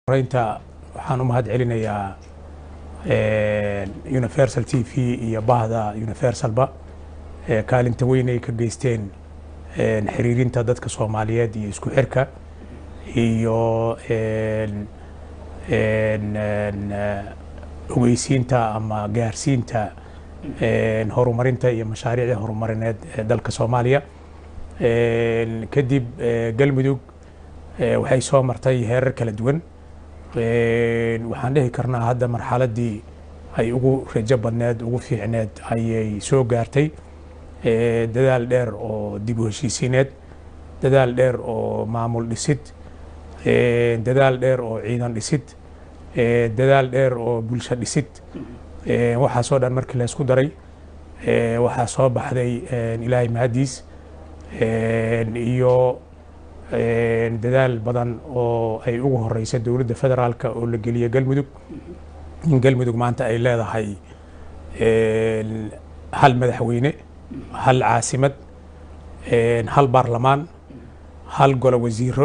horeynta waxaan u mahad celinayaa universal t v iyo bahda universalba kaalinta weyn ay ka geysteen xiriirinta dadka soomaaliyeed iyo isku xirka iyo ogeysiinta ama gaarsiinta horumarinta iyo mashaariicda horumarineed ee dalka soomaaliya kadib galmudug waxay soo martay heerar kala duwan waxaan dhihi karnaa hadda marxaladdii ay ugu rajo badneed ugu fiicneed ayay soo gaartay dadaal dheer oo dib u heshiisiineed dadaal dheer oo maamul dhisid dadaal dheer oo ciidan dhisid dadaal dheer oo bulsho dhisid waxaasoo dhan markii la isku daray waxaa soo baxday ilaahay mahadiis iyo dadaal badan oo ay ugu horeysa dowladda federaalka oo la geliyay galmudug in galmudug maanta ay leedahay hal madaxweyne hal caasimad hal baarlamaan hal golo wasiiro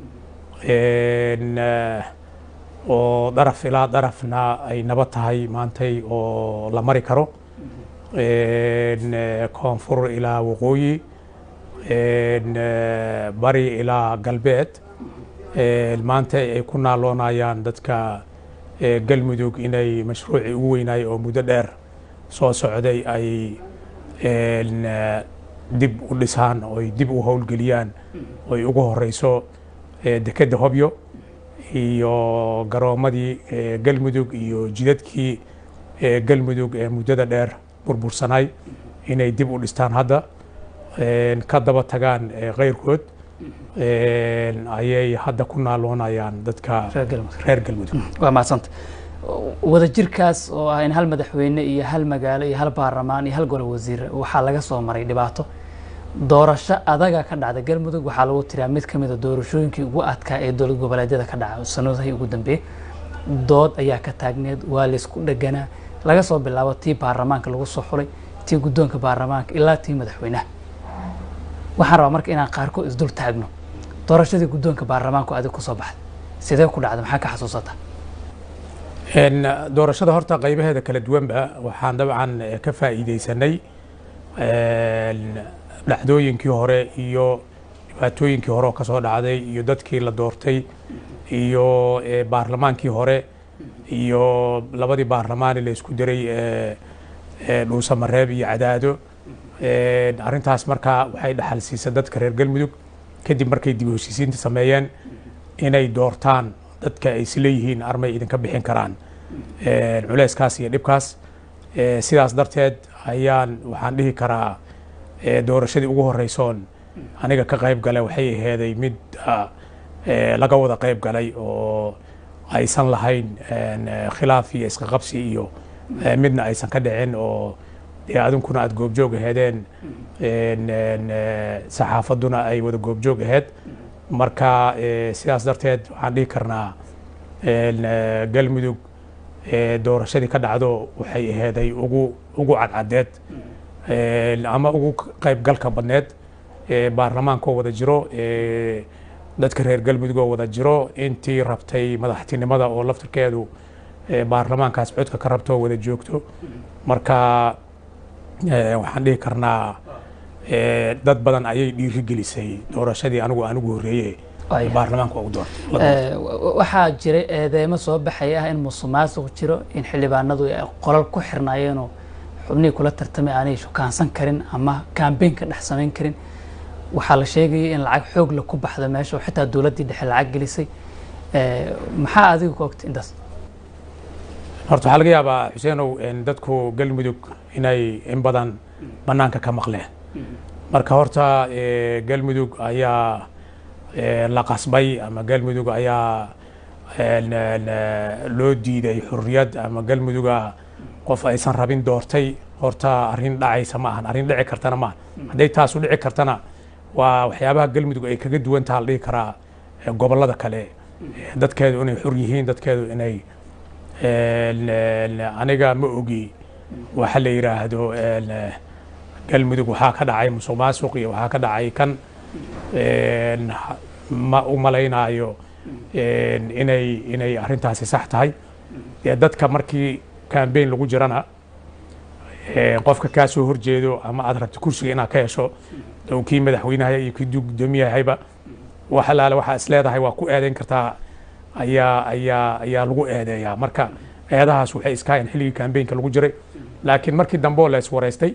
oo daraf ilaa darafna ay nabad tahay maantay oo la mari karo koonfur ilaa waqooyi bari ilaa galbeed maanta ay ku naaloonayaan dadka galmudug inay mashruucii ugu weynaay oo muddo dheer soo socday ay dib u dhisaan oy dib u howlgeliyaan oy ugu horeyso dekedda hobyo iyo garoomadii galmudug iyo jidadkii galmudug ee muddada dheer burbursanay inay dib u dhistaan hadda ka daba tagaan keyrkood ayay hadda ku naaloonayaan dadka reer galmudug waa mahadsanta wadajirkaas oo ah in hal madaxweyne iyo hal magaalo iyo hal baarlamaan iyo hal golo wasiir waxaa laga soo maray dhibaato doorasho adaga ka dhacda galmudug waxaa lagu tiriyaa mid ka mid a doorashooyinkii ugu adkaa ee dowlad goboleedyada ka dhaca sanadihii ugu dambeeyey dood ayaa ka taagneed waa laysku dheganaa laga soo bilaabo tii baarlamaanka lagu soo xulay tii guddoonka baarlamaanka ilaa tii madaxweynaha waxaan rabaa marka inaan qaarkood isdul taagno doorashadii guddoonka baarlamaanku adig kusoo baxday sidee ku dhacda maxaa ka xasuusata doorashada horta qaybaheeda kala duwanba waxaan dabcan ka faa'iideysanay dhacdooyinkii hore iyo dhibaatooyinkii hore oo ka soo dhacday iyo dadkii la doortay iyo baarlamaankii hore iyo labadii baarlamaani la isku diray dhuusamareeb iyo cadaado arrintaas markaa waxay dhaxal siisa dadka reer galmudug kadib markay dib u heshiisiinta sameeyeen inay doortaan dadka ay isleeyihiin armay idinka bixin karaan culeyskaas iyo dhibkaas sidaas darteed ayaan waxaan dhihi karaa doorashadii ugu horeysoon aniga ka qayb galay waxay aheeday mid laga wada qayb galay oo aysan lahayn khilaaf iyo iska qabsi iyo midna aysan ka dhicin oo dee adinkuna aada goobjoog aheedeen saxaafadduna ay wada goobjoog aheed marka sidaas darteed waxaan dhihi karnaa galmudug doorashadii ka dhacdo waxay aheeday ugu ugu cadcadeed ama ugu qaybgalka badneed baarlamaanka oo wada jiro dadka reer galmudug oo wada jiro intii rabtay madaxtinimada oo laftirkeedu baarlamaankaas codka ka rabto oo wada joogto marka waxaan dhihi karnaa dad badan ayay dhiiri gelisay doorashadii anigu aan ugu horreeye baarlamaanka ugu doortay waxaa jiray eedeymo soo baxaya ah in musuqmaasuq jiro in xildhibaanadu ay qolal ku xirnaayeenoo xubnihii kula tartamay aanay shukaansan karin ama kaambeyn ka dhex samayn karin waxaa la sheegayay in lacag xoog la ku baxdo meesha oo xitaa dowladdii dhexe lacag gelisay maxaa adiga ku ogtay intaas horta waxaa laga yaabaa xuseenow dadku galmudug inay in badan bannaanka ka maqleen marka horta galmudug ayaa la qasbay ama galmudug ayaa loo diiday xurriyad ama galmuduga qof aysan rabin doortay horta arrin dhacaysa ma ahan arrin dhici kartana maahan hadday taasu dhici kartana waa waxyaabaha galmudug ay kaga duwan taha la dhihi karaa gobollada kale dadkeedu inay xur yihiin dadkeedu inay aniga ma ogi waxa la yidhaahdo galmudug waxaa ka dhacay musuq maasuq iyo waxaa ka dhacay kan ma u malaynaayo inay inay arrintaasi sax tahay dee dadka markii cambaign lagu jirana qofka kaa soo horjeedo ama aad rabto kursiga inaad ka hesho oo kii madaxweynaha iyo kii gudoomiyahayba wax alaale waxaa is leedahay waa ku eedeyn kartaa ayaa ayaa ayaa lagu eedeeyaa marka eedahaas waxay iskahayn xilligii cambaynka lagu jiray laakiin markii dambe oo la iswareystay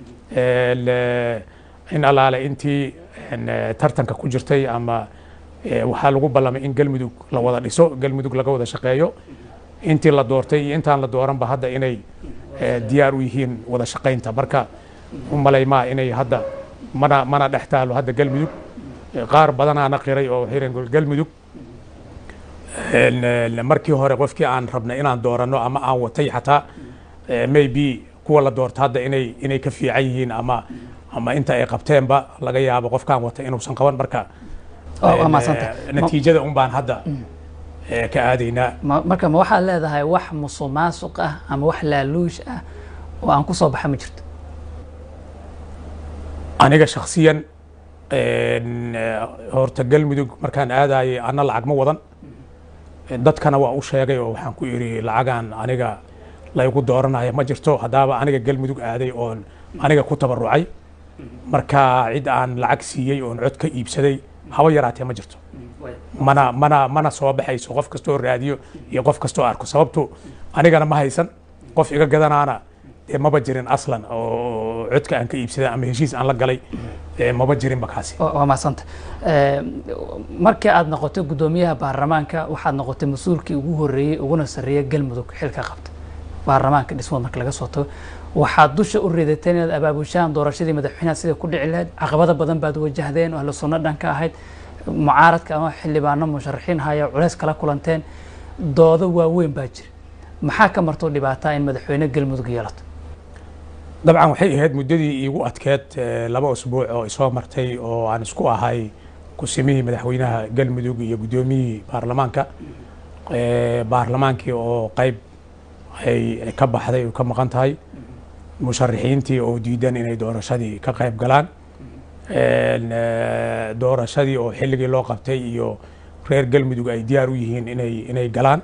in alaale intii tartanka ku jirtay ama waxaa lagu ballamay in galmudug la wada dhiso galmudug laga wada shaqeeyo intii la doortay iyo intaan la dooranba hadda inay diyaar u yihiin wada shaqaynta marka u malaymaa inay hadda mana mana dhex taalo hadda galmudug qaar badanaana qiray oo xiran galmudug markii hore qofkii aan rabnay inaan dooranno ama aan watay xataa maybe kuwa la doorta hadda inay inay ka fiican yihiin ama ama inta ay qabteenba laga yaabo qofkaan wata inuusan qaban marka natiijada un baan hadda ka aadaynaa marka ma waxaad leedahay wax musuq maasuq ah ama wax laaluush ah oo aan ku soo baxa ma jirto aniga shaksiyan horta galmudug markaan aadayay ana lacag ma wadan dadkana waa u sheegay oo waxaan ku idhi lacagaan aniga laygu dooranaya ma jirto haddaaba aniga galmudug aaday oon aniga ku tabarucay marka cid aan lacag siiyey oon cod ka iibsaday haba yaraatee ma jirto mana mana mana soo baxayso qof kastoo raadiyo iyo qof kastoo arko sababtu anigana ma haysan qof iga gadanaana dee maba jirin aslan oo codka aan ka iibsaday ama heshiis aan la galay maba jirinba kaasi waa mahadsanta markii aad noqotay guddoomiyaha baarlamaanka waxaad noqotay mas-uulkii ugu horreeyey uguna sarreeyay galmudug xilka qabta baarlamaanka dhismada marka laga soo tago waxaad dusha u ridateen inaad abaabushaan doorashadii madaxweynaha sida ku dhici lahayd caqabado badan baad wajahdeen oo ahlu sunno dhanka ahayd mucaaradka ama xildhibaano musharaxiin haya culays kala kulanteen doodo waaweyn baa jira maxaa ka martoo dhibaataa in madaxweyne galmudug yeelato dabcan waxay ahayd muddadii iigu adkeed laba usbuuc oo isoo martay oo aan isku ahay kusimihii madaxweynaha galmudug iyo guddoomiyihii baarlamaanka baarlamaankii oo qayb ay ka baxday oo ka maqan tahay musharaxiintii oo diidan inay doorashadii ka qayb galaan doorashadii oo xilligii loo qabtay iyo reer galmudug ay diyaar u yihiin inay inay galaan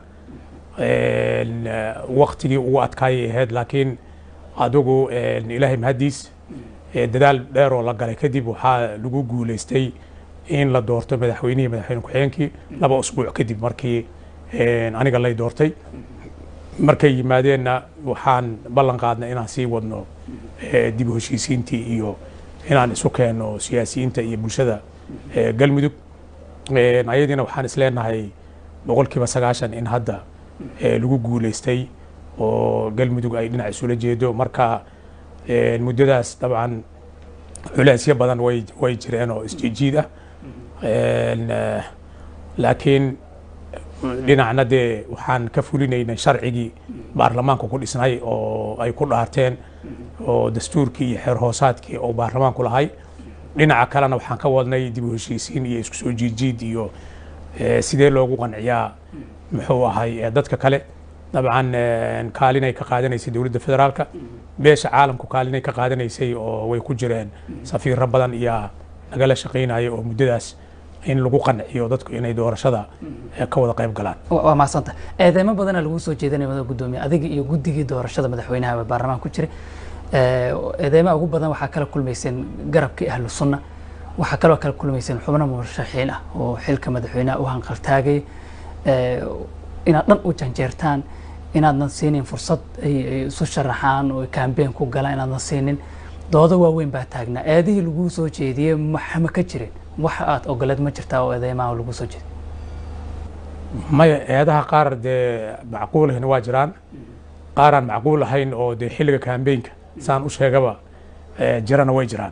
waktigii ugu adkaayay ahayd laakiin adigu ilaahay mahaddiis dadaal dheer oo la galay kadib waxaa lagu guuleystay in la doorto madaxweynihii madaxweyne ku-xigeenkii laba usbuuc kadib markii aniga lay doortay markay yimaadeenna waxaan ballan qaadnay inaan sii wadno dib u heshiisiintii iyo inaan isu keenno siyaasiyiinta iyo bulshada galmudug ayadiina waxaan is leenahay boqolkiiba sagaashan in hadda lagu guuleystay oo galmudug ay dhinac isula jeedo marka muddadaas dabcan culeysyo badan way way jireen oo isjiijiid ah laakiin dhinacna dee waxaan ka fulinaynay sharcigii baarlamaanku ku dhisnay oo ay ku dhaarteen oo dastuurkii iyo xeer hoosaadkii oo baarlamaanku lahay dhinaca kalena waxaan ka wadnay dib u heshiisiin iyo isku soo jiidjiid iyo sidee loogu qanciyaa muxuu ahay dadka kale dabcan kaalinay ka qaadanaysay dowladda federaalka beesha caalamku kaalinay ka qaadanaysay oo way ku jireen safiiro badan iyaa nagala shaqaynaya oo muddadaas in lagu qanciyo dadku inay doorashada ka wada qayb galaan waa mahadsanta eedeymo badana lagu soo jeedinaya madaxa guddoomiye adiga iyo guddigii doorashada madaxweynaha baarlamaan ku jiray eedeymaha ugu badan waxaa kala kulmayseen garabkii ahlu sunna waxaa kaloo kala kulmayseen xubno murashaxiin ah oo xilka madaxweynaha u hanqaltaagay inaad dhan u janjeertaan inaadnan siinin fursad ay isu sharaxaan oo kaambeen ku galaan inaadnan siinin doodo waaweyn baa taagnaa eedihii lagu soo jeediyey ma ka jirin wax aad ogoleed ma jirtaa oo eedeymaha lagu soo jeediy maya eedaha qaar dee macquulahina waa jiraan qaaraan macquul ahayn oo dee xilliga kaambeenka saan u sheegaba jirana way jiraan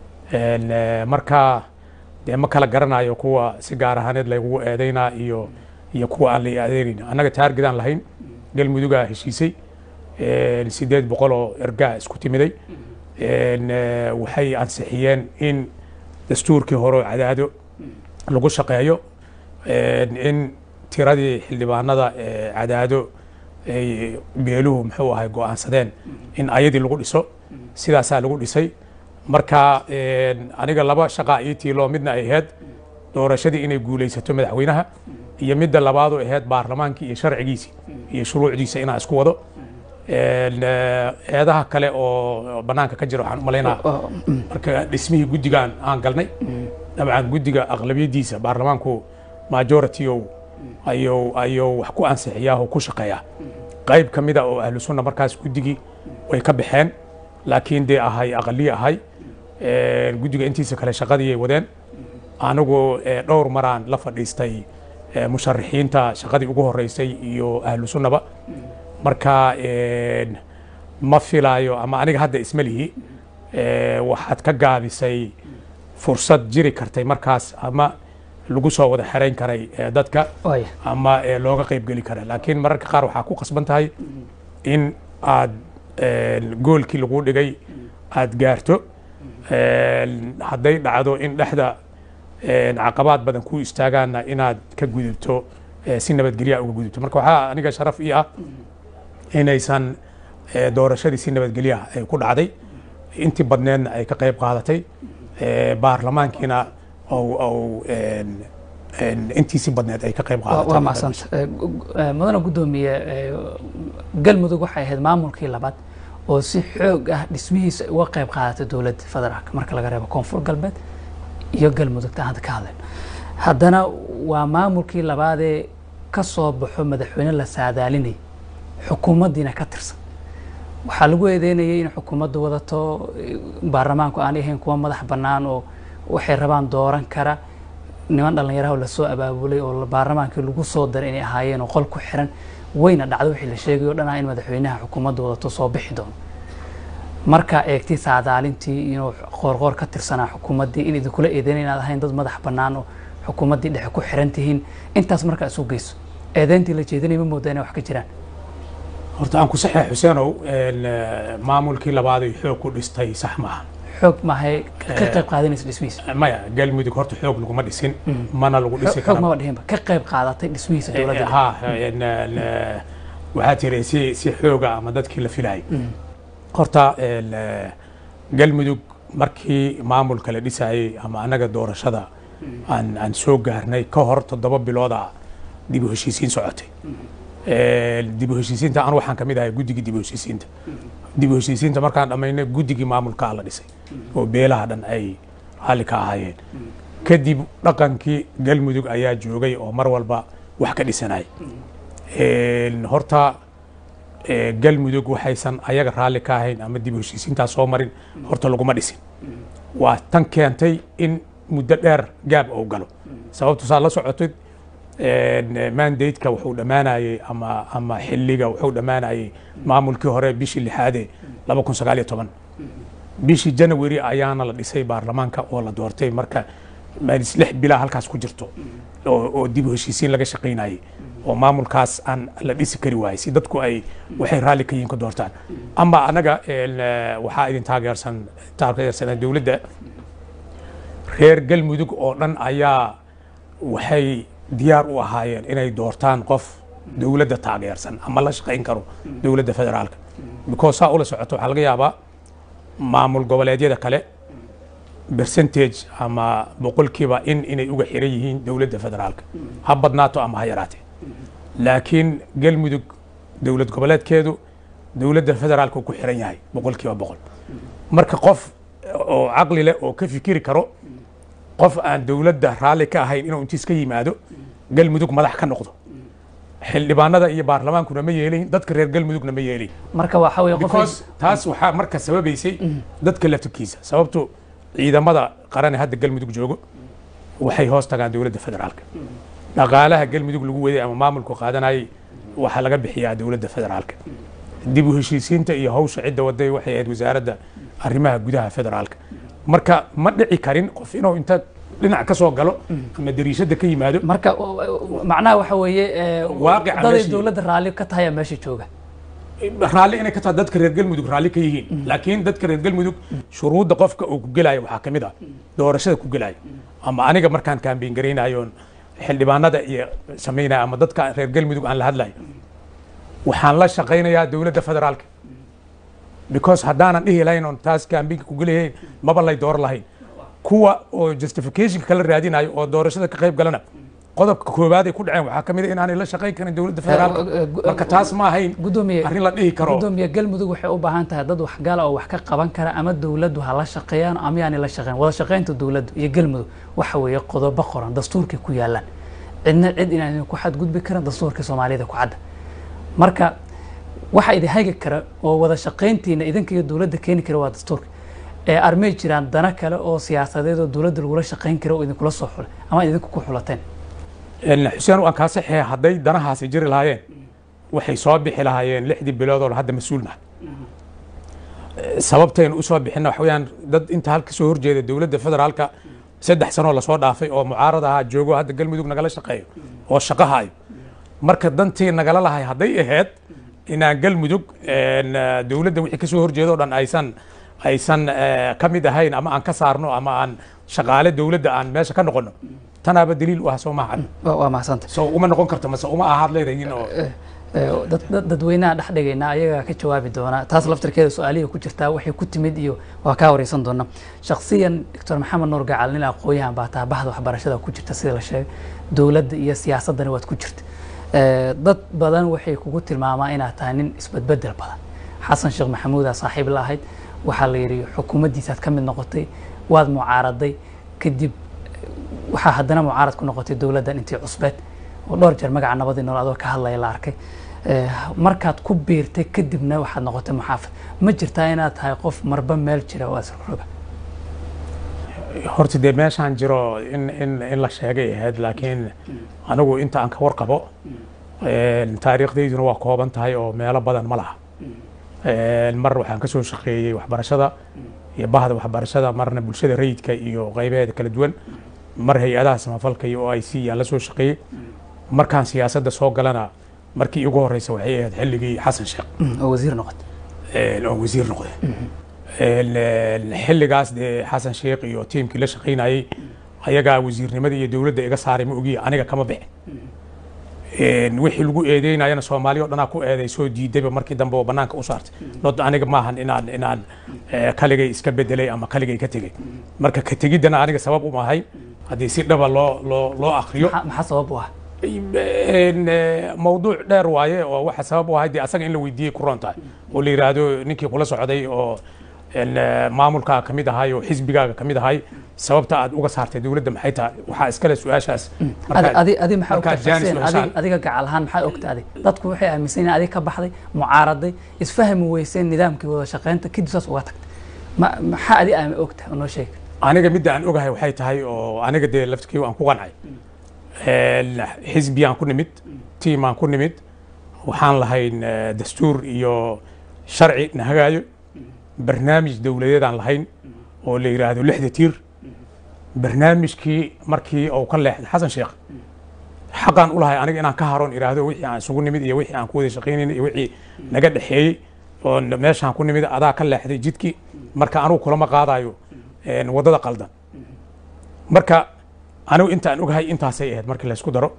marka dee ma kala garanayo kuwa si gaar ahaaneed laygugu eedeynaa iyo iyo kuwa aan la adeegayn annaga taargidaan lahayn galmudugaa heshiisay sideed boqol oo ergaa isku timiday waxay ansixiyeen in dastuurkii hore cadaado lagu shaqeeyo in tiradii xildhibaanada cadaado ay beeluhu muxuu ahay go'aansadeen in ayadii lagu dhiso sidaasaa lagu dhisay marka aniga laba shaqaa ii tiiloo midna ay ahayd doorashadii inay guulaysato madaxweynaha iyo midda labaadu ahayd baarlamaankii iyo sharcigiisii iyo shuruucdiisa inaan isku wado Een, eh, eedaha kale oo banaanka ka jira waxaan u malaynaa oo- marka dhismihii guddigan aan galnay dabcan guddiga aqlabiyadiisa baarlamaanku majority ayuu ayuu wax ku ansixiyaa oo ku shaqeeyaa qayb ka mida oo ahlu sunna markaas guddigii way ka baxeen laakiin dee ahay aqaliye ahay Een, guddiga intiisa kale shaqadii ay wadeen anigu eh, dhowr maraan la fadhiistay eh, musharaxiinta shaqadii ugu horeysay iyo ahlu sunnaba marka een, ma filaayo ama aniga hadda isma lihi eh, waxaad ka gaabisay fursad jiri kartay markaas ama lagu soo wada xerayn karay eh, dadka waaya ama eh, looga qaybgeli kara laakiin mararka qaar waxaa ku qasban tahay in aad een, goolkii lagu dhigay aad gaarto Een, hadday dhacdo in dhexda een, caqabaad badan ku istaagaana inaad ka gudubto eh, si nabadgelya uga gudubto marka waxaa aniga sharaf ii ah inaysan eh, doorashadii si nabadgelya ay ku dhacday intii badneedna ay ka qayb qaadatay eh, baarlamaankiina ou ou een, een, intiisi badneed ay ka qayb waa qaadatay waa mahadsanta mudana guddoomiye eh, galmudug waxay ahayd maamulkii labaad oo si xoog ah dhismihiisa ay uga qayb qaadatay dowladda federaalka marka laga reebo koonfur galbeed iyo galmudug taan hadda ka hadleen haddana waa maamulkii labaadee ka soo baxo madaxweyne la saadaalinayay xukuumaddiina ka tirsan waxaa lagu eedeynayay in xukuumaddu wadato eh, baarlamaanku aanay ahayn kuwa madax bannaan oo waxay rabaan dooran kara niman dhallinyaraha oo lasoo abaabulay oo baarlamaankii lagu soo daray inay ahaayeen oo qol ku xiran wayna dhacdo wixii la sheegay oo dhan ah in madaxweynaha xukuumadda wadato soo bixi doono markaa eegtay saadaalintii inuu qoorqoor ka tirsanaa xukuumaddii in idinkula eedeyn inaad ahayn dad madax bannaan oo xukuumaddii dhexe ku xiran tihiin intaas markaa isu geyso eedeyntii la jeedinay ma moodaa inay wax ka jiraan horta aan ku saxeex xuseenow een, eh, maamulkii labaad ay xoog ku dhistay sax maaha xoog maahay ka qayb qaadanaysa dhismihiisa maya galmudug horta xoog laguma dhisin mana lagu dhisi xoog kara maba dhihinba ka qayb qaadatay dhismihiisa dowladda dhexe. ha een, een, waxaa tiri si si xooga ama dadkii la filayay horta een, eh, galmudug markii maamulka la dhisayay ama anaga doorashada aan aan soo gaarnay ka hor toddoba bilooda dib u heshiisiin socotay Een, dib u heshiisiinta anu waxaan ka mid ahay guddigii dib u heshiisiinta dib u heshiisiinta markaan dhammaynay guddigii maamulkaa la dhisay oo beelaha dhan ay raalli ka ahaayeen kadib dhaqankii galmudug ayaa joogay oo mar walba wax ka dhisanay Een, horta ee, galmudug waxaysan ayaga raalli ka ahayn ama dib u heshiisiintaas soo marin horta laguma dhisin waa tan keentay in muddo dheer gaab uu galo sababtu saa la socotid een, mandate-ka wuxuu dhammaanayay ama ama xilliga wuxuu dhammaanayay maamulkii hore bishii lixaade laba kun sagaal iyo toban bishii janawari ayaana la dhisay baarlamaanka oo la doortay marka maalis lix bilaa halkaas ku jirto oo oo dib u heshiisiin laga shaqaynayay oo maamulkaas aan la dhisi kari waayey si dadku ay waxay raalli ka yihiin ka doortaan ama anaga een, eh, waxaa idin taageersan taageersanaa dowladda reer galmudug oo dhan ayaa waxay diyaar u ahaayeen inay doortaan qof dowladda taageersan ama la shaqayn karo dowladda federaalka because saa ula socoto waxaa laga yaabaa maamul goboleedyada kale percentage ama boqolkiiba in inay uga xiran yihiin dowladda federaalka ha badnaato ama ha yaraatee laakiin galmudug dowlad goboleedkeedu dowladda federaalka uu ku xiran yahay boqolkiiba boqol marka qof oo caqli leh oo ka fikiri karo qof aan dowladda raalli ka ahayn inuu intiis ka yimaado galmudug madax ka noqdo xildhibaanada iyo baarlamaankuna ma yeelayn dadka reer galmudugna ma yeelayn marka waxaa weeye qof because taas waxaa marka sababaysay dadka laftirkiisa sababtu ciidamada qaran ee hadda galmudug joogo waxay hoos tagaan dowladda federaalka dhaqaalaha galmudug lagu waday ama maamulku qaadanayay waxaa laga bixiyaa dowladda federaalka dib u heshiisiinta iyo hawsha cidda waday waxay ahayd wasaaradda arrimaha gudaha federaalka marka ma dhici karin qof inuu inta dhinac ka soo galo ama dariishada ka yimaado marka o- o- macnaha waxa weeye eh, Waaqica daday meeshii- dowladda raalli ka tahay meesha jooga raalli inay ka tahay dadka reer galmudug raalli ka yihiin laakiin dadka reer galmudug shuruudda qofka uu ku gelaayo waxaa ka mid ah doorashada ku gelaayo ama aniga markaan kaambiin garaynayo oon xildhibaanada iyo samaynaya ama dadka reer galmudug aan la hadlayo waxaan la shaqaynayaa dowladda federaalka because haddaanan dhihi lahayn oon taas kaambiinka ku gelayayn maba lay door lahayn kuwa oo justification kala raadinayo oo doorashada ka qayb galana qodobka koowaad ay ku dhaceen waxaa ka mid a inaanay la shaqayn karin dowladda federaalka marka taas ma ahayn gudoomiye arrin la dhihi karo gudoomiye galmudug waxay u baahan tahay dad waxgala oo wax ka qaban kara ama dowladdu ha la shaqeeyaan ama yaanay la shaqeyn wada shaqeynta dowladdu iyo galmudug waxa weeye qodobo qoran dastuurkay ku yaalaan cidna cid inaan ku xadgudbi karin dastuurka soomaalida ku cadda marka waxa idin hagi kara oo wada shaqayntiina idinka iyo dowladda keeni kara waa dastuurka ee armay jiraan dana kale oo siyaasadeed oo dowladda lagula shaqayn kara oo idinkula soo xulay ama idinku ku xulateen xuseen waan kaa saxee hadday danahaasi jiri lahaayeen waxay soo bixi lahaayeen lixdii bilood oo hadda mas-uulna sababtaynu usoo bixina waxa weyaan dad inta halka soo horjeeda dowladda federaalka saddex sanoo lasoo dhaafay oo mucaarad ahaa joogo hadda galmudug nagala shaqeeyo oo shaqahayo marka dantii nagala lahay hadday ahayd inaan galmudug dowladda wixii kasoo horjeeda o dhan aysan aysan ka mid ahayn ama aan ka saarno ama aan shaqaale dowladda aan meesha ka noqono tanaaba daliil u ah soo maaha waa mahadsantahay soo uma noqon karto mase uma ahaad leedahin oo dadweynaha dhex dhigaynaa ayagaa ka jawaabi doona taas laftirkeeda su-aalihii ku jirtaa waxay ku timid iyo waa kaa wareysan doona shaksiyan doctor maxamed nuur gacal nin aqoon-yahan baa taha bahda waxbarashada ku jirta sida la sheegay dowladda iyo siyaasaddana waad ku jirta dad badan waxay kugu tilmaamaa inaad tahay nin isbedbedel badan xasan sheekh maxamuudaa saaxiib la ahayd waxaa la yidhi xukuumaddiisaad ka mid noqotay waad mucaaraday kadib waxaa haddana mucaarad ku noqotay dowladdan intii cusbeed oo dhowr jeer magaca nabadii nool adoo ka hadlaya la arkay markaad ku biirtay kadibna waxaad noqotay muxaafid ma jirtaa inaad tahay qof marba meel jira oo asroga horta dee meeshaan jiro in in in la sheegay ahayd laakiin anigu inta aan ka warqabo taariikhdayduna waa kooban tahay oo meelo badan ma laha mar waxaan ka soo shaqeeyey waxbarashada iyo bahda waxbarashada marna bulshada rayidka iyo qaybaheeda kala duwan mar hay-adaha samafalka iyo o i c yaan la soo shaqeeyey markaan siyaasadda soo galana markii igu horeysa waxay ahayd xilligii xasan sheekh oo wasiir noqotay oo wasiir noqday xilligaas dee xasan sheekh iyo tiimkii la shaqaynayey ayagaa wasiirnimada iyo dowladda iga saaray ma ogiya aniga kama bixin wixii lagu eedeynayana soomaaliya o dhanaa ku eeday soo diidayba markii dambe oo banaanka u saartay not aniga maahan inaan inaan kaligay iska bedelay ama kaligay ka tegey marka ka tegiddana aniga sabab uma ahay haddii si dhaba loo loo loo akriyo maxaa sabab u ah mawduuc dheer waaye oo waxa sabab u ahay dee asaga in la weydiiyey ku roon tahay oo la yidhaahdo ninkii kula socday oo maamulkaaga ka mid ahay oo xisbigaaga ka mid ahay sababta aad uga saartay dowladda maxay tahay waxaa iskale su-aashaas adi maxaa ogta xuseen adiga gacal ahaan maxaa ogta adi dadku waxay aaminsan yihin adiga ka baxday mucaaraday isfahmi weyseen nidaamkii wada shaqeynta kadib saas uga tagtay maxaa adi aami ogta oo noo sheeg aniga midda aan ogahay waxay tahay oo aniga dee laftirkii aan ku qancay xisbiyaan ku nimid tiimaan ku nimid waxaan lahayn dastuur iyo sharci na hagaayo barnaamij dowladeedaan lahayn oo la yidhaahdo lixda tiir barnaamijkii markii uu ka leexday xasan sheekh xaqaan u lahay aniga inaan ka haroon idhaahdo wixii aan isugu nimid iyo wixii aan ku wada shaqaynayna iyo wixii naga dhexeeyey oo meeshaan ku nimid adaa ka leexday jidkii marka anugu kulama qaadayo waddada qaldan marka anigu inta aan ogahay intaasay ahayd markii laysku daro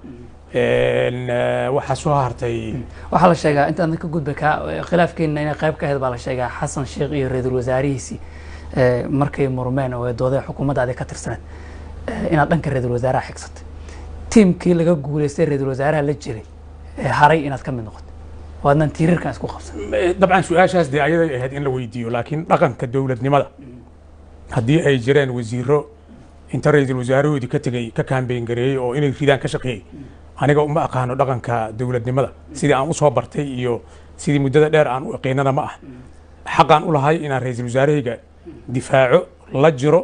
waxaa soo hartay waxaa la sheegaa intaan ka gudba kaa khilaafkeenna inay qayb ka ahayd baa la sheegaa xasan sheekh iyo ra-iisul wasaarihiisii markay murmeen oo doodee xukuumaddaadi ka tirsaneed inaad dhanka ra-iisul wasaaraha xigsatay tiimkii laga guuleystay ra-iisul wasaaraha la jiray haray inaad ka mid noqotay oo adnan tiirarkan isku qabsan dabcan su-aashaas dee ayaday ahayd in la weydiiyo laakiin dhaqanka dowladnimada haddii ay jireen wasiiro inta ra-iisul wasaarahoodii ka tegey ka kaambeyn gareeyey oo inay ridaan ka shaqeeyey aniga uma aqaano dhaqanka dowladnimada sidii aan usoo bartay iyo sidii muddada dheer aan u yaqiinana ma ah xaqaan u lahay inaan ra-iisul wasaarahayga difaaco la jiro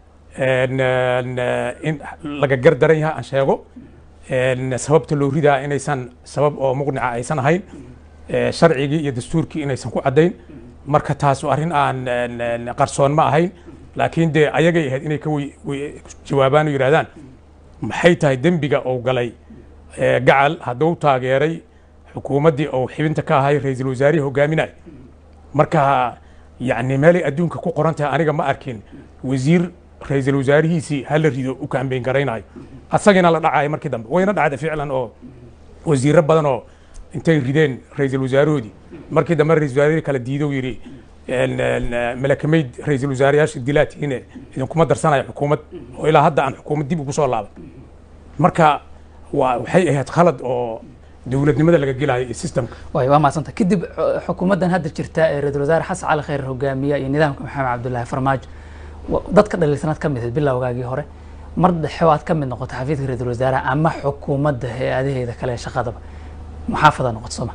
in laga gardaran yahay aan sheego sababta loo ridaa inaysan sabab oo muqnica aysan ahayn sharcigii iyo dastuurkii inaysan ku caddayn marka taas arrin aan qarsoon ma ahayn laakiin dee ayagay ahayd inay ka jawaabaan oo yidhahdaan maxay tahay dembiga uu galay gacal hadduu taageeray xukuumaddii uu xibinta ka ahay ra-iisul wasaarihii hogaaminay marka yacni meelay adduunka ku qoran tahay aniga ma arkin wasiir ra-iisul wasaarihiisii hala rido u kaambeyn garaynayo asagina la dhacayo markii dambe wayna dhacda ficlan oo wasiiro badan oo intay rideen ra-iisul wasaarahoodii markii dambe ra-isul wasaarihii kala diido yidhi malakamayd ra-iisul wasaarayaasha dilaatihiine idinkuma darsanayo xukuumad oo ilaa hadda aan xukuumad dib ugu soo laaban marka waa waxay ahayd khalad oo dowladnimada laga gelayo iyo systemka waay waa mahadsanta kadib xu- xukuumaddan hadda jirta ee ra-iisul wasaare xasan cali khayr hogaamiya iyo nidaamka maxamed cabdullaahi farmaajo wa- dadka dhaliilsanaad ka mid ahayd bilowgaagii hore mar dhexe waad ka mid noqotay xafiidka ra-iisul wasaaraha ama xukuumadda hay-adaheeda kale ee shaqadaba muxaafada noqoto sooma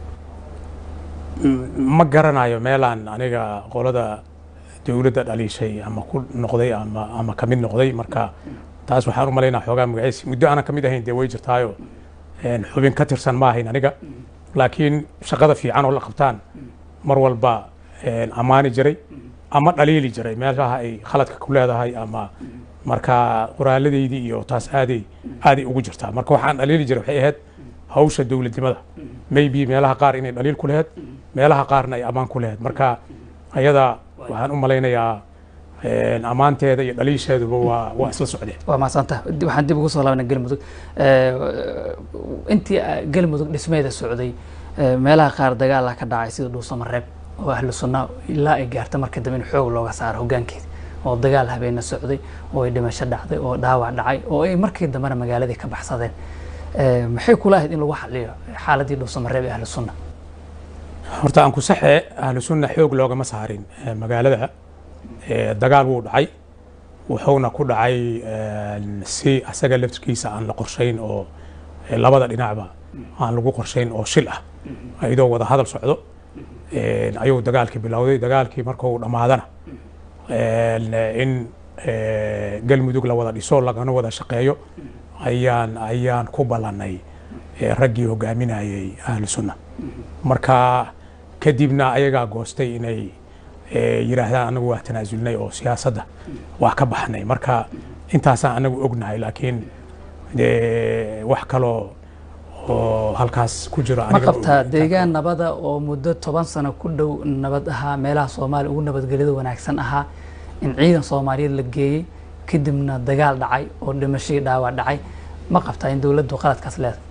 ma garanayo meelaan aniga qolada dowladda dhaliishay ama ku noqday ama ama ka mid noqday marka taas waxaan u malaynaa xoogaa magaciisi muddo aanan ka mid ahayn dee way jirtaayo een, xubin ka tirsan ma ahayn aniga laakiin shaqada fiican oo la qabtaan mar walba een, ammaani jiray ama dhaliili jiray meelaha ay khaladka ku leedahay ama marka qoraaladeydii iyo taas aaday aaday ugu jirtaa marka waxaan dhaliili jiray waxay ahayd hawsha dowladnimada maybe meelaha qaar inay dhaliil ku lahayd meelaha qaarna ay ammaan ku lahayd marka ayada waxaan u malaynayaa een, ammaanteeda iyo dhaliisheeduba waa waa isla socdeen waa mahadsanta Dib- waxaan dib ugu soo laabnay galmudug Eh, intii ah, galmudug dhismeeda socday eh, meelaha qaar dagaala ka dhacay sida dhuusamareeb oo ahlu sunna ilaa ay gaarta marka dambe in xoog looga saaro hogaankeeda oo dagaal habeena socday oo ay dhimasho dhacday oo dhaawac dhacay oo ay markii dambena magaaladii ka baxsadeen Eh, maxay kula ahayd in lagu xaliyo xaaladii dhuusamareeb ee ahlu sunna horta aan ku saxe ahlu sunna xoog loogama saarin eh, magaalada Eh, dagaal wuu dhacay wuxuuna ku dhacay een, si asaga laftirkiisa aan la qorshayn oo eh, labada dhinacba aan lagu qorshayn oo shil ah iyadoo wada hadal socdo een, ayuu dagaalkii bilowday dagaalkii marka uu dhammaadana een, in eh, galmudug la wada dhiso lagana wada shaqeeyo ayaan ayaan ku ballannay eh, raggii hogaaminayay ahlu sunna marka kadibna ayagaa goostay inay eh, yidhaahdaan anagu waa tanaasulnay oo siyaasadda waa ka baxnay marka intaasaan anagu ognahay laakiin dee wax kaloo oo halkaas ku jiro ma aniga ma qabtaa ogi. deegaan nabada oo muddo toban sano ku dhow nabad ahaa meelaha soomaaliya ugu nabadgelyada wanaagsan ahaa in ciidan soomaaliyeed la geeyey kadibna dagaal dhacay oo dhimashadii dhaawac dhacay ma qabtaa in dowladdu qaladkaas leedahay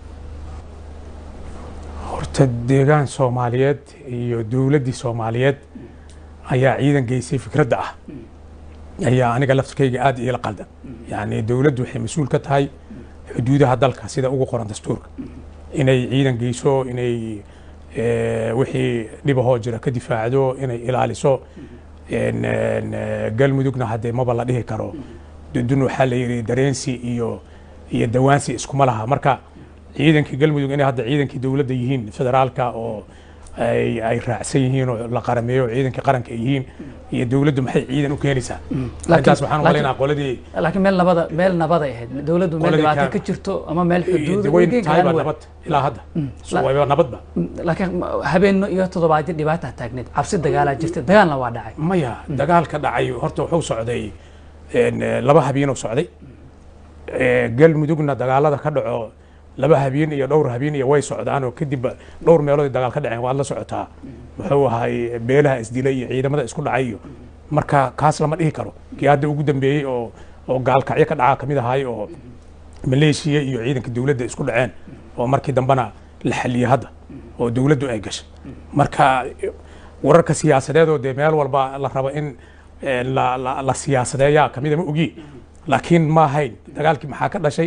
horta deegaan soomaaliyeed iyo dowladdii soomaaliyeed ayaa ciidan geysay fikradda ah ayaa aniga laftirkayga aad iila qaldan yacni dowladdu waxay mas-uul ka tahay xuduudaha dalka sida ugu qoran dastuurka inay ciidan geyso inay eh, wixii dhibahoo jira ka difaacdo inay ilaaliso En, en, eh, galmudugna haddee maba la dhihi karo dudun waxaa la yidhi dareensi iyo iyo dawaansi iskuma laha marka ciidankii galmudug inay hadda ciidankii dowladda yihiin federaalka oo ay ay raacsan yihiin oo la qarameeyo oo ciidankii qaranka ay yihiin iyo dowladdu maxay ciidan u keenaysaa intaas waxaan u malaynaa qoladii laakiin meel nabada meel nabaday ahayd dowladdu meel Qoladii dhibaato ka- ka jirto ama meel xuduud weyn geeg tahayba ahaan weyn. nabad ilaa hadda So, la- wayba nabadba laakiin habeenno iyo toddobaadyo dhibaata taagneed cabsi dagaalaa jirta dagaalna waa dhacay maya dagaalka dhacay horta wuxuu socday en, eh, laba habeenuu socday Eh, galmudugna dagaalada ka dhaco laba habeen iyo dhowr habeen iyo way socdaan oo kadib dhowr meelood ay dagaal ka dhaceen waad la socotaa muxuu ahay beelaha isdilay iyo ciidamada isku dhacay iyo marka kaas lama dhihi karo kii hadda ugu dambeeyey oo oo gaalkacyo ka dhacaa kamid ahay oo maleeshiya iyo ciidanka dowladda isku dhaceen oo markii dambena la xaliyey hadda oo dowladdu ay gashay marka wararka siyaasadeed oo dee meel walba la rabo in eh, la, la, la siyaasadeeyaa kamida ma ogi laakiin ma ahayn dagaalkii maxaa ka dhashay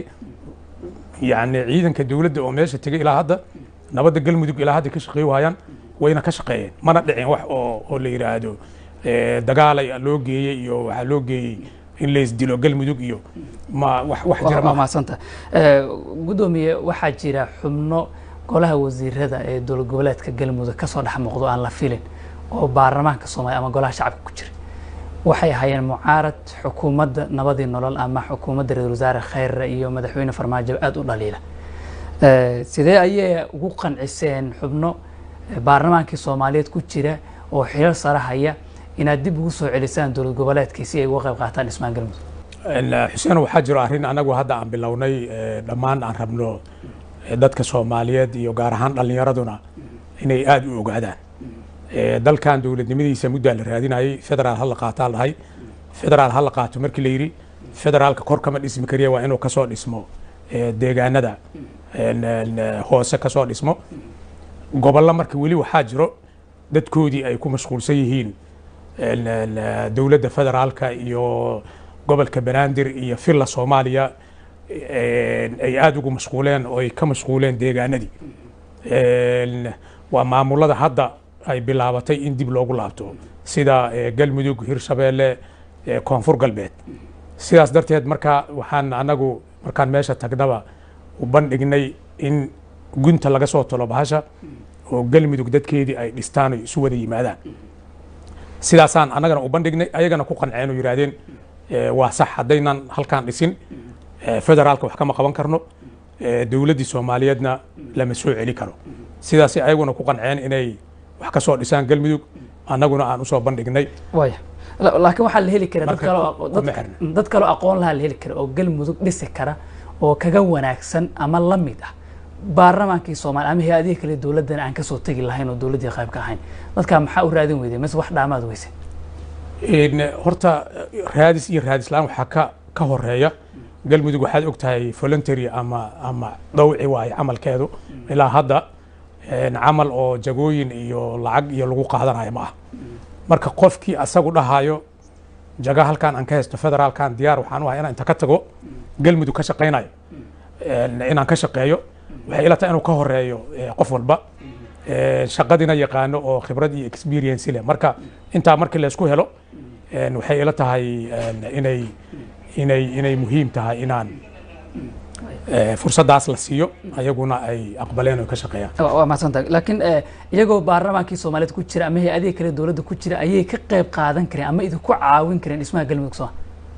yacni ciidanka dowladda oo meesha tegay ilaa hadda nabadda galmudug ilaa hadda ka shaqeey waayaan wayna ka shaqeeyeen mana dhicin wax oo oo la yidhaahdo eh, dagaalay loo geeyey iyo waxaa loo geeyey in laysdilo galmudug iyo ma wax wax jira waa ma mahadsanta gudoomiye waxaa jira xubno golaha wasiirada ee dowlad goboleedka galmudug kasoo dhex muuqdo aan la filin oo baarlamaanka soomaaliya ama golaha shacabka ku jira waxay ahaayeen mucaarad xukuumadda nabadii nolol ama xukuumadda ra-iisul wasaare khayre iyo madaxweyne farmaajo aada u dhaliila Eh, sidee ayay ugu qanciseen xubno eh, baarlamaankii soomaaliyeed ku jira oo xilal sare haya inaad dib ugu soo celisaan dowlad goboleedkii si ay uga qayb qaataan dhismaan galmudug En, eh, xuseen waxaa jiro arrin anagu hadda aan bilownay eh, dhammaan aan rabno eh, dadka soomaaliyeed iyo gaar ahaan dhallinyaraduna inay aada u ogaadaan Eh, dalkan dowladnimadiisa muddaa la raadinayay federaal ha la qaataa dhahay federaal ha la qaato markii la yidhi federaalka kor kama dhismi kariya waa inuu kasoo dhismo eh, deegaanada en, en, eh, hoose kasoo dhismo gobollo marka weli waxaa jiro dadkoodii ay ku mashquulsan yihiin en, en, eh, dowladda federaalka iyo gobolka banaadir iyo villa soomaaliya ay aada ugu mashquuleen oo ay ka mashquuleen deegaanadii waa maamulada hadda ay bilaabatay in dib loogu laabto sida galmudug hirshabeelle koonfur galbeed sidaas darteed marka waxaan anagu markaan meesha tagnaba u bandhignay in gunta laga soo talo bahasha oo galmudug dadkeedii ay dhistaan o isu wada yimaadaan sidaasaan annagana u bandhignay ayagana ku qanceen oo yidhaahdeen waa sax haddaynan halkaan dhisin federaalka wax kama qaban karno dowladdii soomaaliyeedna lama soo celi karo sidaas ayaguna ku qanceen inay wax ka soo dhisaan galmudug annaguna aan usoo bandhignay waya laakiin waxaa la heli kara dad Marka kaloo ku- dad- kuma xirna. dad kaloo aqoon lahaa la heli kara oo galmudug dhisi kara oo kaga wanaagsan ama la mid ah baarlamaankii soomaaliya ama hay-adihii kale dowladdan aan kasoo tegi lahayn oo dowladdii qayb ka ahayn dadkaa maxaa u raadin weyday mise wax dhaamaad weyse In, horta raadis iyo raadis la-aan waxaa ka ka horeeya galmudug waxaad og tahay voluntary ama ama dhowci waaye camalkeedu ilaa hadda een, camal oo jagooyin iyo lacag iyo lagu qaadanayo ma ah marka qofkii asagu dhahayo jaga halkaan aan ka haysto federaalkan diyaar waxaan u ahay inaan inta ka tago galmudug ka shaqaynayo een, inaan ka shaqeeyo waxay ila tahay inuu ka horeeyo eh, qof walba een, shaqadina yaqaano oo khibrad iyo experience leh marka intaa markii laysku helo een, waxay ila tahay een, inay inay inay muhiim tahay inaan eh, fursaddaas la siiyo ayaguna ay aqbaleen oo ka shaqeeyaan waa waa mahadsantahay laakiin eh, iyagoo baarlamaankii soomaaliyeed ku jira ama hay-adihii kale dowladda ku jira ayay ka qayb qaadan kareen ama idinku caawin kareen dhismaha galmudug soo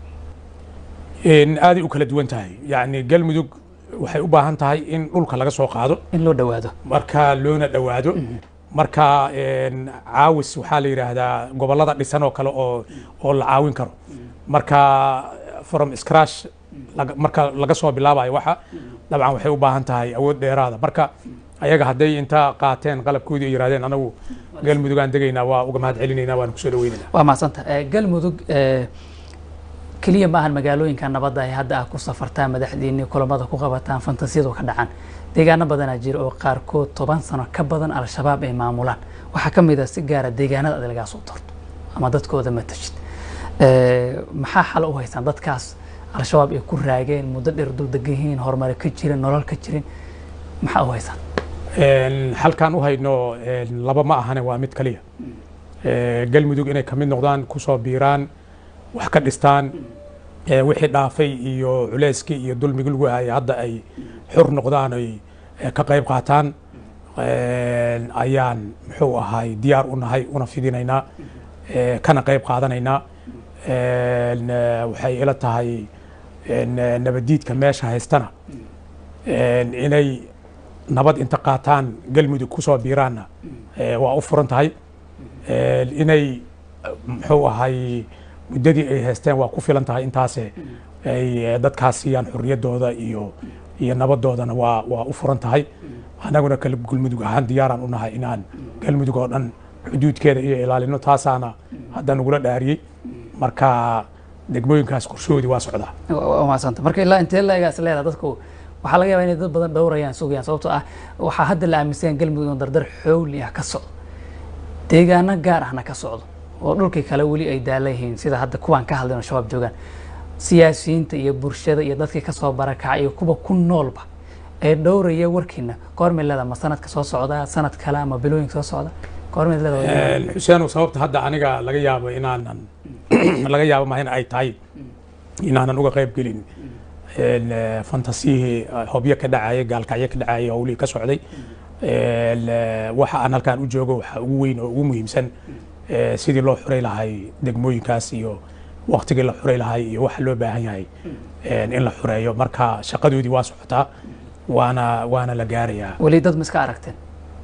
Een, aaday u kala duwan tahay yacni galmudug waxay u baahan tahay in dhulka laga soo qaado in loo dhowaado marka loona dhowaado marka een, caawis waxaa la yidhaahdaa gobollada dhisan oo kale oo oo la caawin karo marka from scratch laga- marka laga soo bilaabayo waxa dabcan waxay u baahan tahay awood dheeraada marka ayaga hadday inta qaateen qalabkoodii ay yidhahdeen anagu galmudugaan degaynaa waa uga mahad celinaynaa waana kusoo dhaweynaynaa waa mahadsantahay Eh, galmudug eh, keliya maahan magaalooyinka nabadda ay hadda ah ku safartaan madaxdiinii kulamada ku qabataan fantasiyadu ka dhacaan deegaano badanaa jira oo qaarkood toban sano ka badan al-shabaab ay maamulaan waxaa ka mid ah si gaara deegaanada aad lagaa soo torto ama dadkooda matashid Eh, maxaa xal u haystaan dadkaas al-shabaab ay ku raageen muddo dheer dul degan yihiin horumare ka jirin nolol ka jirin maxaa u haystaan Een, halkaan u hayno een, laba ma ahane waa mid kaliya Ee, galmudug inay ka mid noqdaan kusoo biiraan wax ka dhistaan ee, wixii dhaafay iyo culeyskii iyo dulmigii lagu hayay hadda ay xur noqdaan ay ee, ka qayb qaataan Een, ayaan muxuu ahay diyaar u nahay una fidinaynaa ee, kana qayb qaadanaynaa Een, ee, waxay ila tahay een, ee, nabadiidka meesha haystana een, inay nabad inta qaataan galmudug kusoo biiraanna ee, waa u furan tahay Een, inay muxuu ahay muddadii ay haysteen waa ku filan tahay intaase ay eh, dadkaas siiyaan xurriyaddooda iyo iyo nabadoodana waa waa u furan tahay annaguna kala galmudug ahaan diyaaraan u nahay inaan galmudug oo dhan xuduudkeeda iyo ilaalino taasaana hadda nagula dhaariyey marka degmooyinkaas qorshahoodii waa socdaa waa mahadsanta marka ilaa intee leegaas leedaha dadku waxaa laga yaabaa inay dad badan dhowrayaan sugayaan sababtoo ah waxaa hadda la aaminsan yahay galmudug inuu dardar xowli ah ka socdo deegaano gaar ahna ka socdo oo dhulkii kale weli ay daala yihiin sida hadda kuwaan ka hadlayn oo shabaab joogaan siyaasiyiinta iyo bulshada iyo dadkii kasoo barakacay iyo kuwa ku noolba ee dhowraya warkiina goormay leedaha ma sanadka soo socda sanad kale ama bilooyinka soo socda goormay leedaha Een, xuseenow sababta hadda aniga laga yaabo inaanan laga yaabo ma in ay tahay inaanan uga qayb gelin Een, eh, fantasiyihii eh, hobyo ka dhacayay gaalkacyo ka dhacayay howlihii ka socday Een, eh, waxa aan halkaan u joogo waxaa ugu weyn oo ugu muhiimsan eh, sidii loo xuray lahay degmooyinkaas iyo waktigii la xuray lahay iyo waxa loo baahan yahay een, in la xureeyo marka shaqadoodii waa socotaa waana waana la gaarayaa weli dad ma iska aragteen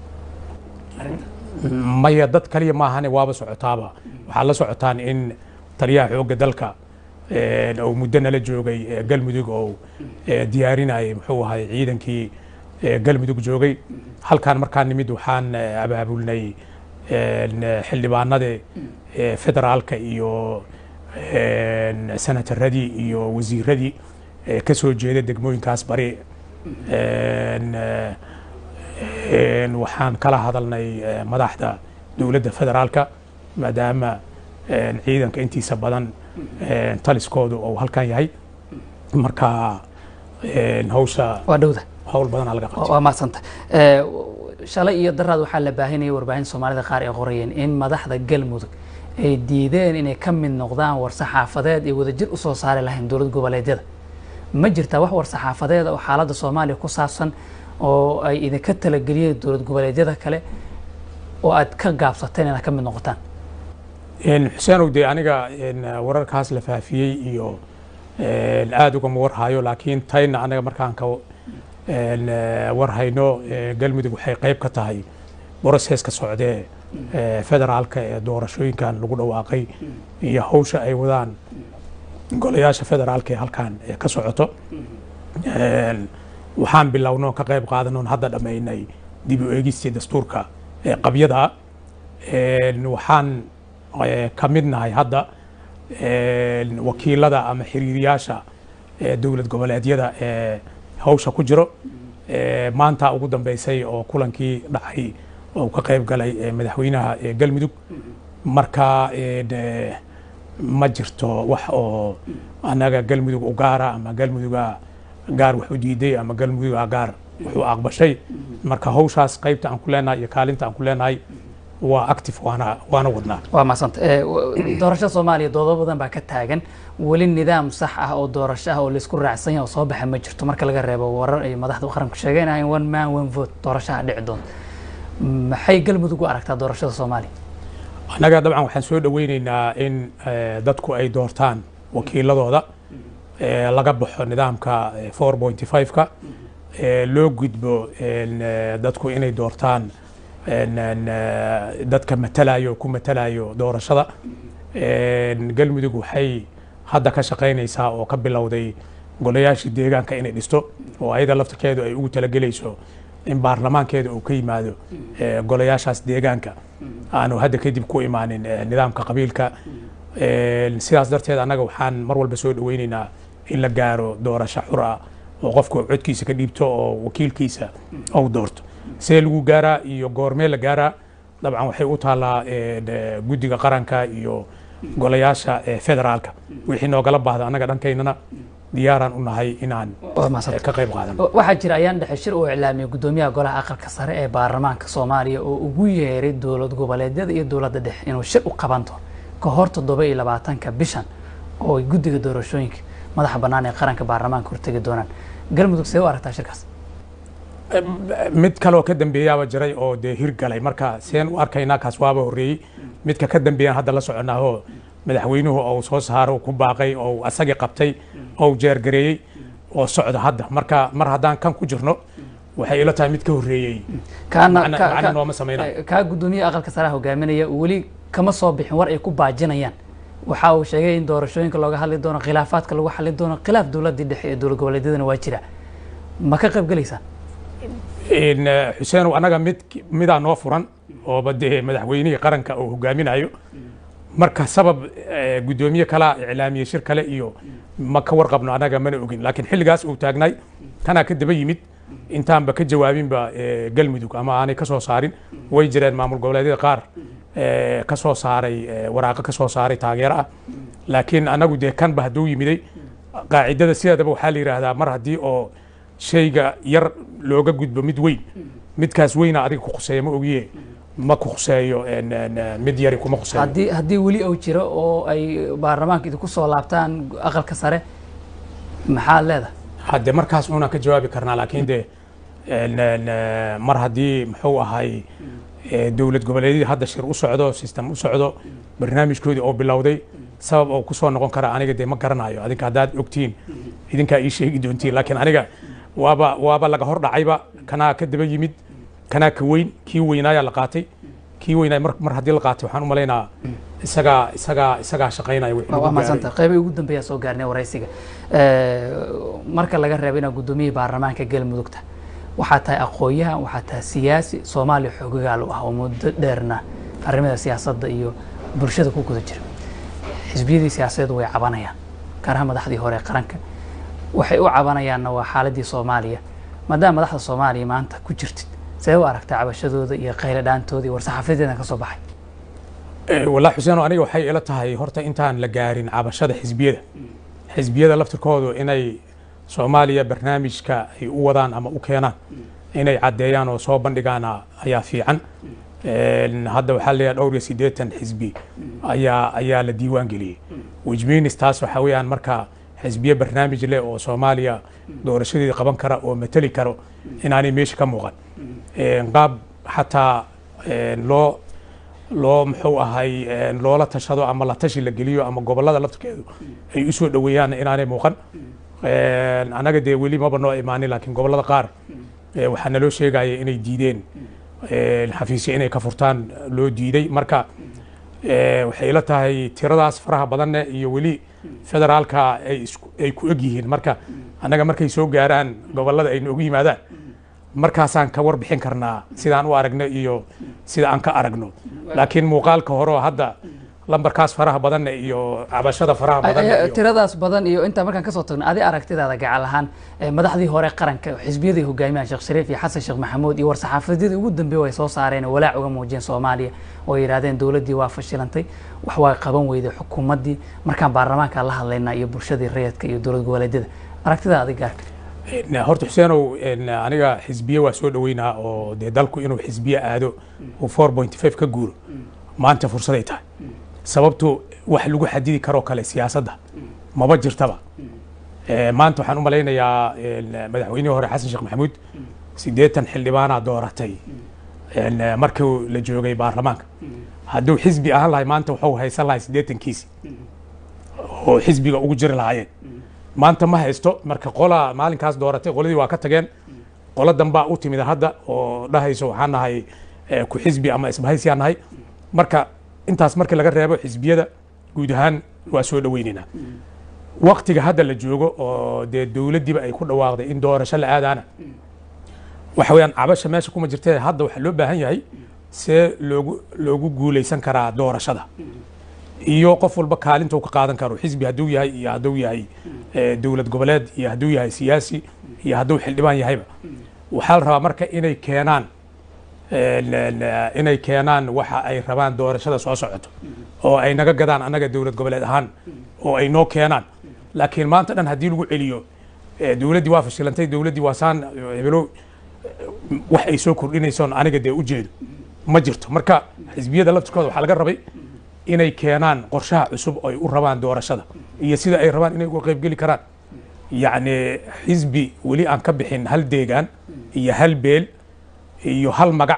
maya dad kaliya maahane waaba socotaaba waxaa la socotaan in taliyaha xoogga dalka een, oo muddo nala joogay ee, galmudug oo ee, diyaarinayay muxuu ahay ciidankii ee, galmudug joogay halkaan markaan nimid waxaan ee, abaabulnay een, xildhibaanada ee, federaalka iyo een, senataradii iyo wasiiradii ee, ka soo jeeda degmooyinkaas bari Een, ee, Een, waxaan kala hadalnay eh, madaxda dowladda federaalka maadaama een, ciidanka intiisa badan een, taliskoodu uu halkan yahay marka hawsha waa dhowda hawl badanaa laga qabtay waa mahadsanta shalay iyo daraad waxaa la baahinayay warbaahinta soomaalida qaar ay qorayeen in madaxda galmudug ay diideen inay ka mid noqdaan war-saxaafadeed ay wadajir u soo saari lahayn dowlad goboleedyada ma jirtaa wax war-saxaafadeed oo xaaladda soomaaliya ku saabsan oo ay idinka talageliyeen dowlad goboleedyada kale oo aad ka gaabsateen inaad ka mid noqotaan xuseenow dee aniga wararkaas la faafiyey iyo aada ugama warhayo laakiin tayna anaga markaan ka warhayno galmudug waxay qayb ka tahay broseska socdee federaalka ee doorashooyinkan lagu dhawaaqay iyo hawsha ay wadaan golayaasha federaalka ee halkan ka socoto waxaan bilowno ka qayb qaadanoon hadda dhammaynay dib u eegistii dastuurka qabyada waxaan ka mid nahay hadda wakiilada ama xiriiriyaasha dowlad goboleedyada ee hawsha ku jiro maanta ugu dambeysay oo kulankii dhacay oo ka qayb galay madaxweynaha galmudug marka ma jirto wax oo annaga galmudug u gaara ama galmuduga gaar wax u diiday ama galmuduga gaar wuxuu aqbashay marka hawshaas qaybta aan ku leenahay iyo kaalinta aan ku leenahay waa active waana waana wadnaa waa mahadsanta doorashada soomaaliya doodo badan baa ka taagan weli nidaam sax ah oo doorasho ah oo laisku raacsan yahay oo soo baxa ma jirto marka laga reebo warar ay madaxda qaranku sheegaynahayn one man one vote doorashaha dhici doonta maxay galmudug u aragtaa doorashada soomaaliya annaga dabcan waxaan soo dhoweyneynaa in dadku ay doortaan wakiiladooda laga baxo nidaamka four pointy five-ka loo gudbo dadku inay doortaan dadka matalayo ku matalayo doorashada galmudug waxay hadda ka shaqaynaysaa oo ka bilowday golayaashii deegaanka inay dhisto oo ayada laftirkeedu ay ugu talagelayso in baarlamaankeeda uu ka yimaado golayaashaas deegaanka aanu hadda kadib ku imaanin nidaamka qabiilka sidaas darteed annaga waxaan mar walba soo dhoweyneynaa in la gaaro doorasho xur ah oo qofku codkiisa ka dhiibto oo wakiilkiisa ou doorto see lagu gaaraa iyo goormee la gaaraa dabcan waxay u taallaa guddiga qaranka iyo golayaasha federaalka wixii noogala baahda annaga dhankaynana diyaaraan u nahay inaan ka qayb qaadano waxaa jira ayaan dhexe shir uu iclaamiyey guddoomiyaha golaha aqalka sare ee baarlamaanka soomaaliya oo ugu yeeray dowlad goboleedyada iyo dowladda dhexe inuu shir u qaban doono ka hor toddoba iyo labaatanka bishan oo ay guddiga doorashooyinka madaxa bannaan ee qaranka baarlamaanka hortegi doonaan galmudug see u aragtaa shirkaas mid kaleoo ka dambeeyaaba jiray oo dee hirgalay marka seen u arkaynaa kaas waaba horreeyey midka ka dambeeyaan hadda la soconaahoo madaxweynuhu ou soo saaro ku baaqay ou asagii qabtay ou jeergareeyey oo socda hadda marka mar haddaan kan ku jirno waxay ila tahay mid ka horreeyey macna nooma samaynayo kaa guddoomiyaha aqalka sare hogaaminaya weli kama soo bixin war ay ku baajinayaan waxa uu sheegay in doorashooyinka looga hadli doono khilaafaadka lagu xalin doono khilaaf dowladdii dhexe ee dowlad goboleedyadana waa jira ma ka qayb gelaysaan xuseenow annaga mid midaa noo furan ooba dee madaxweynihii qaranka uu hogaaminayo marka sabab guddoomiye kalaa iclaamiye shir kale iyo ma ka warqabno annaga mana ogin laakiin xilligaas uu taagnay tanaa ka daba yimid intaanba ka jawaabinba galmudug ama aanay ka soo saarin way jireen maamul goboleedyada qaar ka soo saaray waraaqo ka soo saaray taageero ah laakiin annagu dee kanba hadduu yimiday qaacidada sideedaba waxaa la yidhaahdaa mar haddii oo shayga yar looga gudbo mid weyn midkaas weyna adiga ku khuseeya ma ogiye ma ku khuseeyo mid yari kuma khuseeyo haddii haddii weli uu jiro oo ay baarlamaanka idinku soo laabtaan aqalka sare maxaad leedahay hadde markaas unaan ka jawaabi karnaa laakiin de mar haddii muxuu ahay dowlad goboleedyadii hadda shir u socdo system u socdo barnaamijkoodii oo bilowday sabab oo ku soo noqon kara aniga dee ma garanayo adinka haddaad ogtiin idinkaa ii sheegi doontiin laakiin aniga waaba waaba laga hor dhacayba kanaa ka daba yimid kanaa ka weyn kii weynaayaa la qaatay kii weynaay mar mar haddii la qaatay waxaan u malaynaa isagaa isagaa isagaa shaqaynaya wixii lagu waa gaaray. mahadsanta qeybii ugu dambeeyaa soo gaarnay waraysiga marka laga reebo inaad guddoomiyihii baarlamaanka galmudugta waxaa tahay aqoon-yahan waxaa tahay siyaasi soomaaliya xoogogaal u ah oo muddo dheerna arrimada siyaasadda iyo bulshada ku guda jira xisbiyadii siyaasadeed way cabanayaan gaaraha madaxdii hore ee qaranka waxay u cabanayaanna waa xaaladii soomaaliya maadaama madaxda soomaaliya maanta ku jirtid see u aragtaa cabashadooda iyo qayle dhaantooda iyo war-saxaafadeedan ka soo baxay Eh, walaa xuseeno aniga waxay ila tahay horta intaan la gaarin cabashada xisbiyada xisbiyada laftirkoodu inay soomaaliya barnaamijka ay u wadaan ama u keenaan inay caddeeyaan oo soo bandhigaan ayaa fiican hadda waxaa leeyahay dhowr iyo siddeetan xisbi ayaa ayaa la diiwaan geliyey wijminis taas waxaa weeyaan marka xisbiye barnaamij leh oo soomaaliya doorashadeeda qaban kara oo mateli karo inaanay meesha ka muuqan qaab xataa loo loo muxuu ahay loola tashado ama la tashi la geliyo ama gobollada laftirkeedu ay u soo dhoweeyaan inaanay muuqan annaga dee weli maba noo imaanin laakiin gobollada qaar waxaa naloo sheegaya inay diideen xafiisya inay ka furtaan loo diiday marka waxay ila tahay tiradaas faraha badanne iyo weli federaalka ay ku eg yihiin marka annaga markay soo gaaraan gobollada ay noogu yimaadaan markaasaan ka warbixin karnaa sidaan u aragno iyo sida aan ka aragno laakiin muuqaalka hore oo hadda lambarkaas faraha badanne iyo cabashada faraha badan tiradaas badan iyo intaa markaan kasoo tagno adi aragtidaada gacal ahaan madaxdii hore qaranka xisbiyadii hogaamiyahan sheekh shariif iyo xasan sheekh maxamuud iyo war-saxaafadyadii ugu dambeeya ay soo saareen walaac uga muujiyeen soomaaliya oo yidhahdeen dowladdii waa fashilantay wax waa qaban weyday xukuumaddii markaan baarlamaanka la hadlaynaa iyo bulshadii rayadka iyo dowlad goboleedyada aragtidaa adig gaarka horta xuseenow aniga xisbiye waa soo dhoweynaa oo dee dalku inuu xisbiye aado uu four point five ka guuro maanta fursaday tahay sababtu wax lagu xadidi karoo kale siyaasadda maba jirtaba maanta waxaan u malaynayaa madaxweynihii hore xasan sheekh maxamuud siddeetan xildhibaanaa dooratay markii la joogay baarlamaanka hadduu xisbi ahaan lahay maanta wuxuu haysan lahay siddeetankiisi oo xisbiga ugu jiri lahaayeen maanta ma haysto marka qolaa maalinkaas dooratay qoladii waa ka tageen qolo dambaa u timid hadda oo dhahayso waxaan nahay ku xisbi ama isbahaysiyaan nahay marka intaas markii laga reebo xisbiyada guud ahaan waa soo dhoweynaynaa waktiga hadda la joogo oo dee dowladdiiba ay ku dhawaaqday in doorasho la aadaana waxa weeyaan cabasha meesha kuma jirtee hadda waxaa loo baahan yahay see loogu loogu guulaysan karaa doorashada iyo qof walba kaalinta uu ka qaadan karo xisbi hadduu yahay iyo hadduu yahay dowlad goboleed iyo hadduu yahay siyaasi iyo hadduu xildhibaan yahayba waxaa la rabaa marka inay keenaan inay keenaan waxa ay rabaan doorashada soo socoto oo ay naga gadaan annaga dowlad goboleed ahaan oo ay noo keenaan laakiin maanta dhan haddii lagu celiyo dowladdii waa fashilantay dowladdii waa saan hebelo wax ay soo kordhinaysoon aniga dee u jeedo ma jirto marka xisbiyada laftirkooda waxaa laga rabay inay keenaan qorshaha cusub oo ay u rabaan doorashada iyo sida ay rabaan inay uga qaybgeli karaan yacni xisbi weli aan ka bixin hal deegaan iyo hal beel iyo hal magac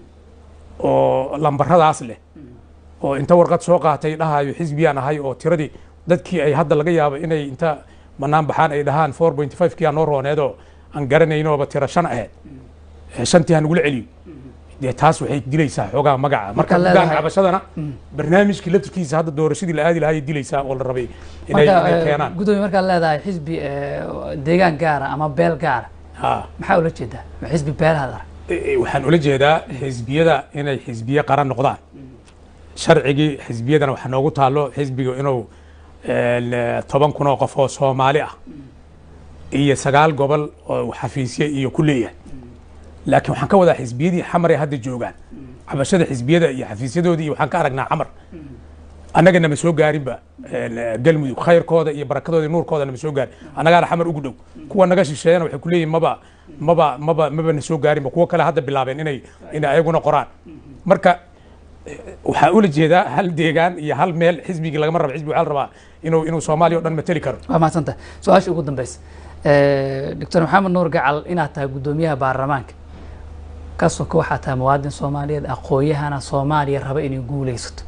oo lambaradaas leh oo inta warqad soo qaatay dhahayo xisbiyaan ahay oo tiradii dadkii ay hadda laga yaabo inay inta banaan baxaan ay dhahaan four point five kii aa noo rooneedoo aan garanaynooba tiro shan ahayd shantii ha nagula celiyo dee taas waxay dilaysaa xoogaa magaca marka gaan cabashadana barnaamijkii laftirkiisa hadda doorashadii la aadi lahaayay dilaysaa oo la rabay inay keenaan gudoomiye markaad leedahay xisbi deegaan gaara ama beel gaara maxaa ula jeedaa xisbi beelahaad arag waxaan ula jeedaa xisbiyada inay xisbiye qaran noqdaan sharcigii xisbiyadana waxaa noogu taalo xisbiga inuu toban kun oo qof oo soomaali ah iyo sagaal gobol oo xafiisye iyo ku leeyahay laakiin waxaan ka wadaa xisbiyadii xamar ee hadda joogaan cabashada xisbiyada iyo xafiisyadoodii iyo waxaan ka aragnaa xamar annaga nama soo gaarinba galmudug khayrkooda iyo barakadooda iyo nuurkooda nama soo gaarin annagaana xamar ugu dhow kuwa naga shisheeyana waxay ku leeyihin maba maba maba maba na soo gaarinba kuwo kale hadda bilaabeen inay inay ayaguna qoraan marka waxaa ula jeedaa hal deegaan iyo hal meel xisbigii lagama rabo xisbi waxaa la rabaa inuu inuu soomaaliya o dhan mateli karo waa mahadsantahay su-aasha ugu dambeysa doctor maxamed nuur gacal inaad tahay guddoomiyaha baarlamaanka ka soko waxaa tahay muwaadin soomaaliyeed aqoon-yahana soomaaliya raba inay guuleysato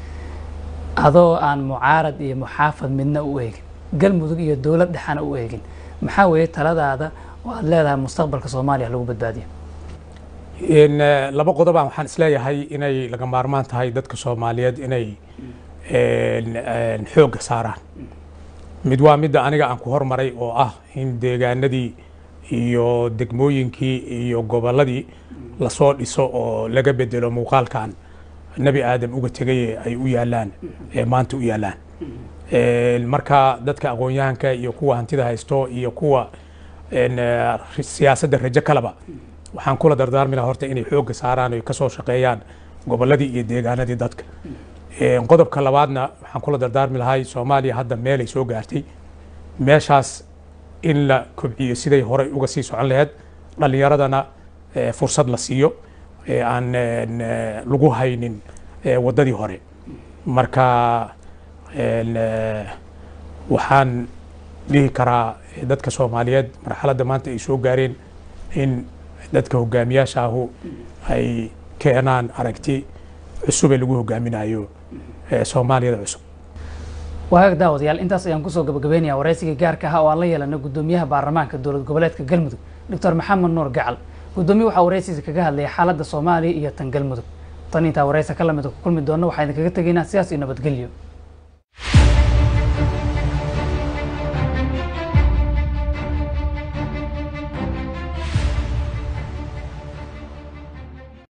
adoo aan mucaarad iyo muxaafad midna u eegin galmudug iyo dowlad dhexana u eegin maxaa weeye taladaada oo aad leedahay mustaqbalka soomaaliya lagu badbaadiyo laba qodoba waxaan isleeyahay inay laga maarmaan tahay dadka soomaaliyeed inay xoogga saaraan mid waa midda aniga aan ku hormaray oo ah in deegaanadii iyo degmooyinkii iyo gobolladii lasoo dhiso oo laga bedelo muuqaalkan nebi aadam uga tegay ay u yaalaan ee maanta u yaalaan marka dadka aqoon-yahanka iyo kuwa hantida haysto iyo kuwa siyaasadda rajo kaleba waxaan kula dardaarmi lahaa horta inay xoogga saaraan oy ka soo shaqeeyaan gobolladii iyo deegaanadii dadka qodobka labaadna waxaan kula dardaarmi lahay soomaaliya hadda meelay soo gaartay meeshaas in la kobciyo siday horey uga sii socon lahayd dhallinyaradana fursad la siiyo aan lagu haynin waddadii hore marka waxaan dhihi karaa dadka soomaaliyeed marxaladda maanta ay soo gaareen in dadka hogaamiyaasha ahu ay keenaan aragti cusub ee lagu hogaaminayo soomaaliyada cusub waagaag daawadayaal intaas ayaan kusoo gabagabeynaya waraysigii gaarka ahaa oo aan la yeelanay guddoomiyaha baarlamaanka dowlad goboleedka galmudug doctor maxamed nuur gacal guddoomiye waxaa waraysiisa kaga hadlayay xaaladda soomaaliya iyo tan galmudug tan intaa waraysa ka lamida ku kulmi doona waxaa idinkaga tegaynaa sidaas iyo nabadgelyo